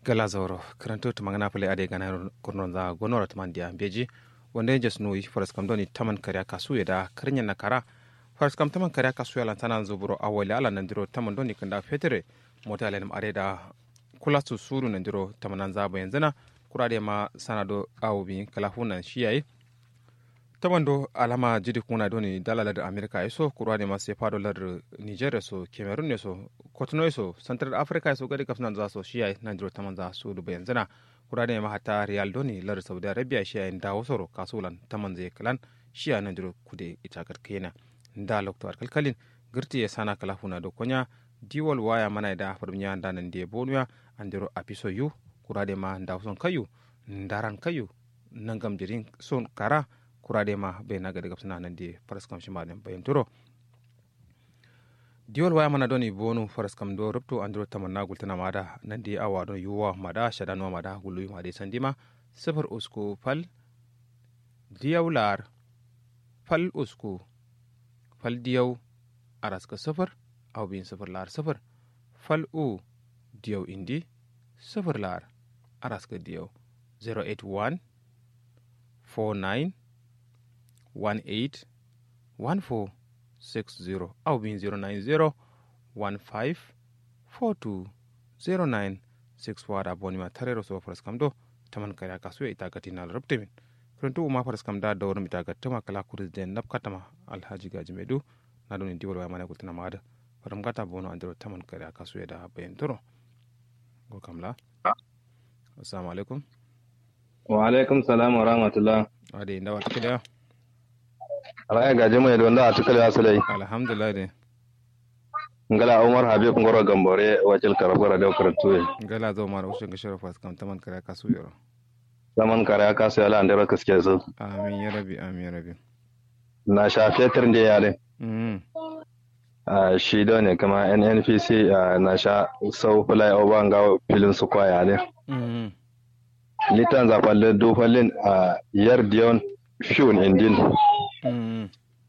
gala zauro karanto to magana pale ade gana kurnon za gonora taman dia beji wanda jes nui faras kam doni taman karya kasu da karnya na kara faras kam taman karya kasu ya lantana zuburo awali ala nandiro taman doni kanda fetere mota alenam are da kula su suru nandiro tamanan za bayan zana kurade ma sanado awubi kala hunan shiyayi taman do alama jidi kuna doni dalalar amerika iso kurade ma sai fado lar nigeria so cameroon ne so kotono so central africa so gadi kafnan za so shiyayi nandiro taman za su du bayan zana kurade ma hata real doni lar saudi arabia shiyayi dawo soro kasulan taman zai kalan shiya nandiro kude ita kena da lokto kalkalin girti ya sana kala huna do konya diwal waya mana da farmiya da nan da bonuya andiro apiso yu kurade ma ndawson kayu ndaran kayu nangam jirin son kara kurade ma be naga daga suna nan da faras kam shi madan bayan turo diwal waya mana doni bonu faras kam do rubto andiro tamanna gultana mada nan da awa don yuwa mada shadanwa mada gulu ma dai sandima sifar usku fal diyawlar fal usku fal diyaw araska sifar aw bin sifir lar sifir fal u diyaw indi sifir lar araska diyaw 081 49 18 14 60 aw bin 090 15 42 09 6 wada bonima tarero so faras kam do taman kaya kasu ita gatinal rubtemin pronto uma faras kam da dawrum ita gattama kala kuris den nap katama alhaji gaji medu na doni diwal wa mana gultana mada faram gata bono andiro taman kare aka suya da bayan turo go kamla assalamu alaikum wa alaikum salam wa rahmatullah ade inda wata kida ra'ayi gaje mai da wanda a tukale asalai alhamdulillah de ngala umar habib ngoro gambore wacil karabara da karatu ngala zo mara ushe ga sharafa kam taman kare aka suya zaman kare aka suya la andira kaske su amin ya rabi amin ya rabi na sha fetur da yare mm shi da ne kama nnpc na sha sau flyover ga filin su kwaya ne mm litan zafalle dofalin a yar diyon fiyon indin mm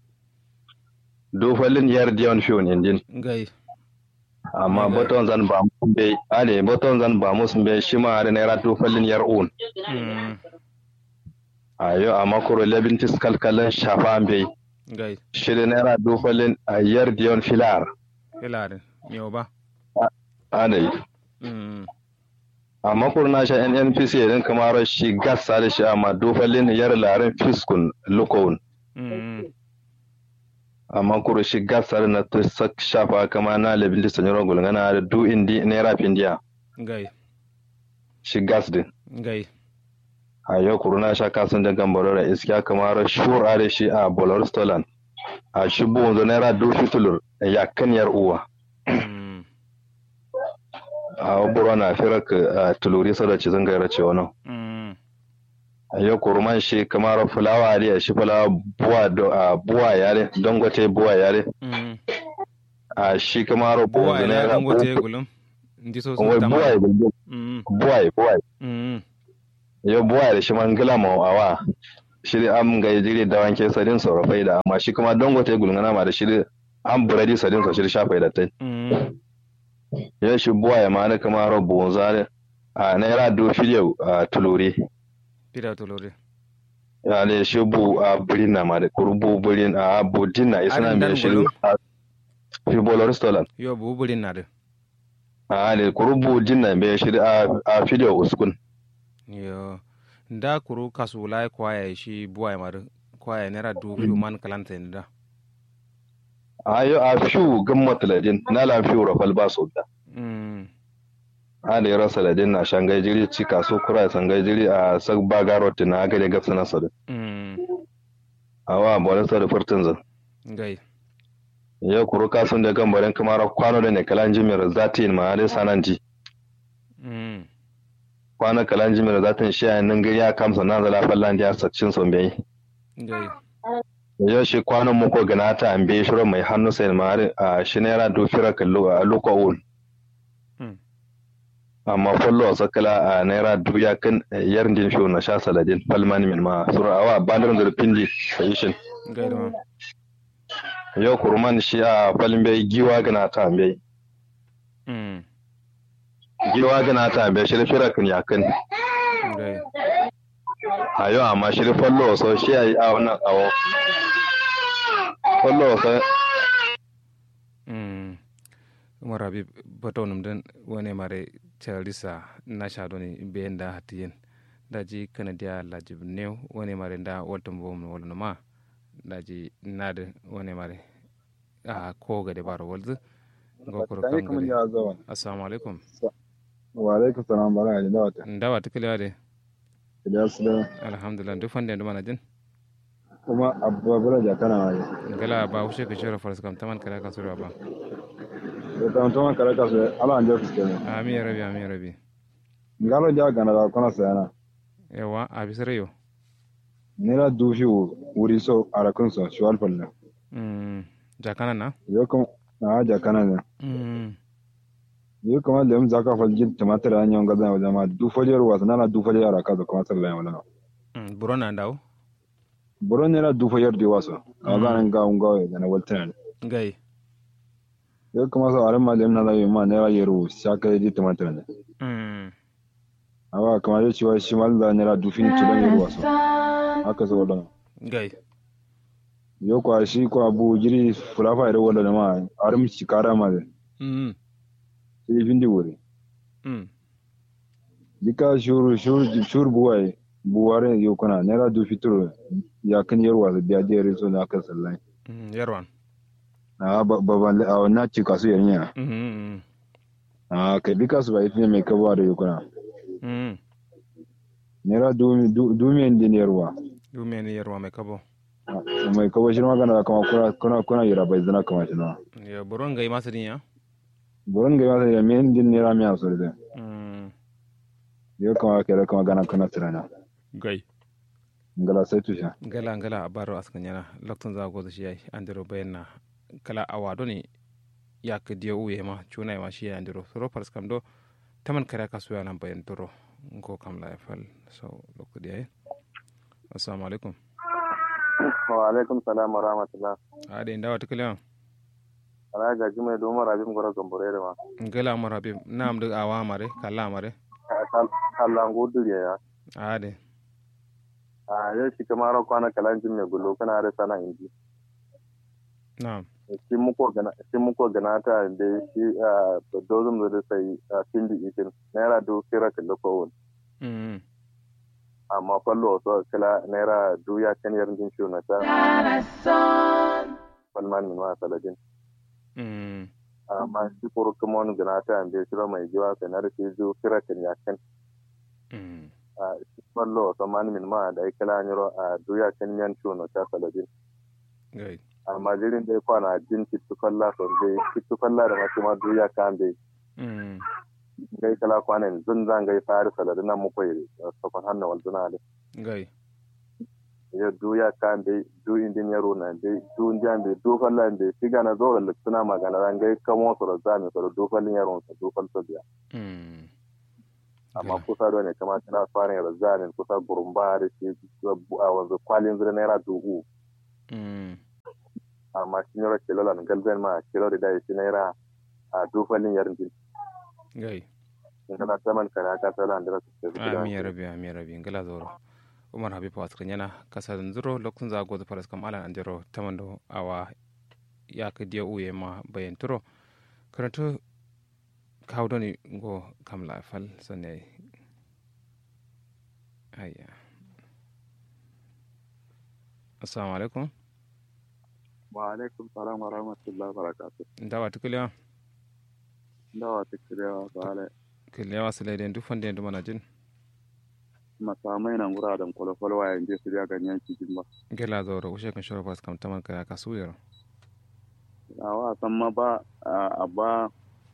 dofalin yar diyon fiyon indin gai amma boton zan ba mu be ale boton zan ba mu be shi ma da naira dofalin yar un mm ayo amma kuro labin tiskal kalan shafa be gai shi da naira dofalin a yar diyon filar ilarin miyo ba ale mm amma kurna sha nnpc idan kamar shi gasa da shi amma dofalin yar larin fiskun lukowun mm amma kuro shi gasar na ta sak shafa kama na labin da sanyi rogul gana da du indi naira findiya gai shi gas din gai a yau kuro na sha kasan da gambaro da iskiya kamar shura da shi a bolar stolan a shi buwan zo naira du fitulur ya kan yar uwa mm a waburo na firak a tuluri sada ci zan gaira ce wani mm a yau kuro man shi kamar fulawa da shi fulawa buwa do- a buwa yare dangote buwa yare mm a shi kamar buwan buwa zo ila naira dangote gulum ndi so wai sun buwa tama mm buwa buwa mm yo buwa da shi man gila ma awa shi dai am ga jiri da wanke sadin so rafai da amma shi kuma dangote gulngana ma da shi dai an buradi sadin so shi dai shafai da tai mm yo shi buwa ya ma da kuma rabu zare a naira do fidiyo a tuluri pida tolore ya ne shi bu a burin na ma da kurbu burin a budin na isna Arin me dan shi gulum? a fi bolor stolan yo buburin na de a ne kurbu din na me shi a a fidiyo uskun yo nda kuru kasu lai kwaya shi buwa mar kwaya nera du fi man kalanta inda a yo a fiu gammat ladin na la fiu rafal ba so da mm ada yara saladin na shangai jiri ci kaso kura sangai jiri a sak baga roti na aga da gafsa na sadu mm awa bolin sa da furtin zan gai ya kuru kasun da gambarin kamar kwano da ne kalan jimir zatin ma dai sanan ji mm kwano kalan jimir zatin shi a nan gari ya kamsa na zala fallan da sakcin son bai gai ya shi kwanon muko gana ta an bai shirin mai hannu sai ma a shi naira dofira kallo a lokawun mm amma fallo a sakala a naira duya kan yar din fiyo na sha saladin falmani min ma sura awa bandar da pindi sayishin gai da ma yau kurman shi a falin bai giwa gana ta bai mm giwa gana ta be shi fira kan yakin gai ayo amma shi fallo so shi ai a wannan awo fallo so Mm. umar habib batonum den wone mare charlisa nasha doni benda hatiyen daji kanadia lajib new wone mare nda woltum bom wolno ma daji nade wone mare a ko gade baro woldu ngokoro Tani kam kuma gade ya zawa. assalamu alaikum Wa alaikum salam bara da dawata. ndawa tikilade Idan su da alhamdulillah duk fande ndo mana jin kuma abubuwa bala da kana waje. ngala ba hushe ka shora faras kam taman kala ka sura ba Da ta mutum kare ka su ala an jefu ke. ami ya rabi ami ya rabi Ngalo ja gana da kuna sayana. yawa abisare yo Nera dufi wuri so a rakun so shi walfal ne. mm jakana na Yo kuma na haja kana ne. mm Yo kuma da mu zaka faljin tumatir an yon gaza wajen ma dufajar wasu nana dufajar a kaza kuma sallan wala. mm burona ndaw Buron nera dufajar di wasu. A ganin ga un gawe da na waltan. gai Yo kuma so aran ma da na da ma nera yero shaka di tumatir ne. mm Awa kamar ya cewa shi mal da nera dufi ni tulon yero wasu. Haka so wadana. gai yo kwa shi ko abu jiri fulafa ire wala ma arum shi kara ma de mm shi vindi wuri mm dika shuru shuru shuru buwai buware yo kana nera du fituro ya kan yarwa da biya de reso na kan sallai mm yarwan a baban a na ci kasu yanya mm mm a kai dika su ba ifne mai kabuwa da yo kana mm nera du du mi ndi yarwa dume ni yarwa mai kabo mai kabo shi magana da kama kuna kuna kuna yara bai zana kama shi na ya buron gai masu dinya burin ga yasa ya mi ndi nera mi asore de mm yo kama kere kama gana kana tirana gai ngala sai tusha gala gala a baro askan yana loktun za go shi yayi andiro bayanna kala awado ne ya ka diyo uye ma chuna ma shi ya andiro soro pars kam do taman kare ka suya nan bayan duro ngo kam la fal so lokko diay assalamu alaikum wa alaikum salam wa rahmatullah ade ndawa tikala ala ga jume do mara bim gora gambore da ma gala mar habib nam de awa mare kala mare Allah ngudu ya ade a yau shi kamar kwana kalanjin mai gulo kana da sana inji na'am shi muko gana shi muko gana ta da shi a dozum da sai a kindi ikin naira do kira kallo ko won mm amma fallo so kala naira do ya kan yarin din shi na ta falman min ma saladin mm amma shi koro kuma wani gana ta da shi mai jiwa kai na da shi do kira kan ya kan mm a shi fallo so man min ma da kala nyoro a do ya kan yan shi na ta saladin gai amma jirin dai kwana jin kittukalla son dai kittukalla da masu ma do ya kan dai mm gai kala kwanan zun zan gai fari salari nan mu koyi sokon hanna wal duna de gai ya du ya kan de du indin yaro na de du ndian de du fallan de siga na zo da suna magana ran gai kamo su da zami su da du fallin yaro su du fall su biya mm amma kusa da ne kamar tana fara yara zami kusa gurumba da shi a wanzu kwalin zira naira dubu mm amma shi yaro kilo lan galzan ma kilo da dai shi naira a du fallin yarin din gai in kana saman kana ka sala andira su ke ami ya rabi ami ya rabi ngala zoro umar habib watkan yana kasa zuro lokacin za gozo faras kam alan andiro tamando awa ya ka dia uye ma bayan turo karanto kawdoni go kam la fal sanne ayya assalamu alaikum wa alaikum salam wa rahmatullahi wa barakatuh ndawa tukiliya ndawa tikiriya bale kiliya sile den du fande du mana jin masamai nan gura da kwalkwal wa yanzu su ya ganyen cikin ba gela zoro ushe kan shoro faras kam taman kaya kasu yaro a wa san ma ba a ba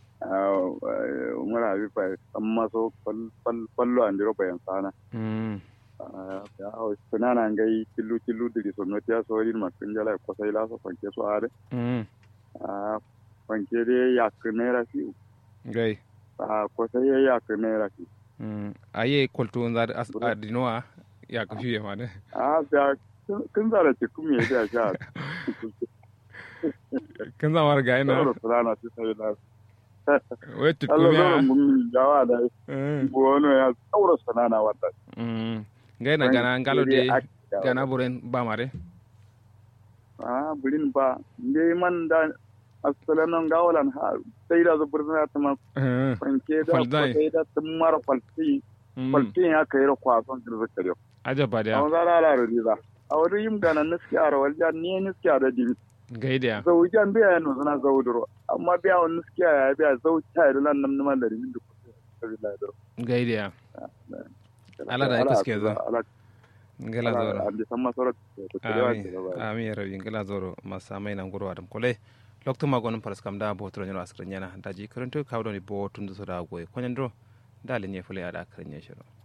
umar abi fa san ma so fallo an diro bayan sana mm ya hau sunana ngai killu killu diri so no tiya so rin ma kun jala ko sai la so fanke so are mm a fanke de ya kunera fi gai a ko sai ya kunera fi Mm, aye kolto nzar as adinoa ya ka fiye ma ne a da kun zara ci kuma ya da sha kan zama ga ina saboda fulana su sai la we Allah tutkumiya zoro mun jawa da bono ya tsaura sanana wata ngai na gana ngalo de gana buren ba mare ah bulin ba ngai man da asalanon gawalan ha sai da zubur na ta ma fanke da Falzai. sai da tumar falti falti ya kai ra kwason da zakare ajaba da awon zara la riza a wani yim gana niski a rawar jan ne niski a da dimi ngai da zaujan biya ya nuna zauduro amma biya wani niski a ya biya zau ta yi lan nan man da rimin da kusa sabila da ngai da Ala da ya kuske zo. ngala zoro andi sama soro to telewa ami ami ya rabi ngala zoro masa mai nan gurwa dam kole lokto magon paras kam da botro nyano asra nyana daji karanto kawdo ni bo tundu so da goy konyan dro dale nye fule ada akran nye shiro